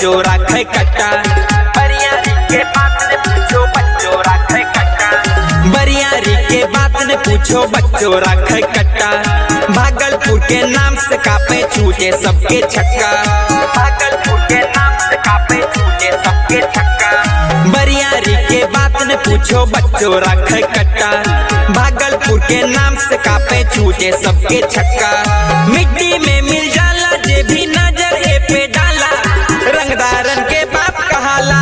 बच्चों राखे कट्टा बरियारी के बात ने पूछो बच्चों राखे कट्टा बरियारी के बात ने पूछो बच्चों राखे कट्टा भागलपुर के नाम से कापे छूटे सबके छक्का भागलपुर के नाम से कापे छूटे सबके छक्का बरियारी के बात ने पूछो बच्चों राखे कट्टा भागलपुर के नाम से कापे छूटे सबके छक्का मिट्टी में मिल जाला जे भी नजर ए पे डाला रंगदारन के बाप कहाला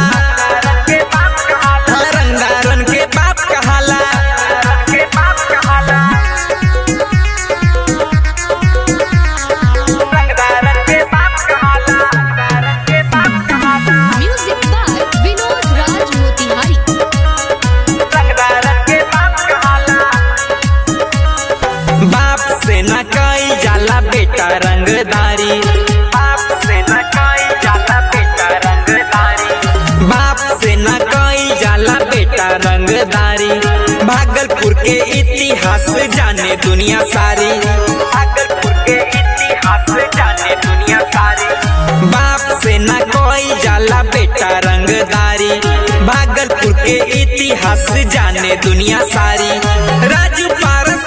हाँ, रंगदारन के बाप कहाला रंगदारन के बाप कहाला म्यूजिक बाय विनोद राज मोतिहारी बाप से न कई जाला बेटा रंगदारी बाप से न कई जाला बेटा रंगदारी बाप से न कई जाला बेटा रंगदारी भागलपुर के इतिहास जाने दुनिया सारी भागलपुर के इतिहास जाने दुनिया सारी बाप से न कोई जाला बेटा रंगदारी भागलपुर के इतिहास जाने दुनिया सारी राजू पारस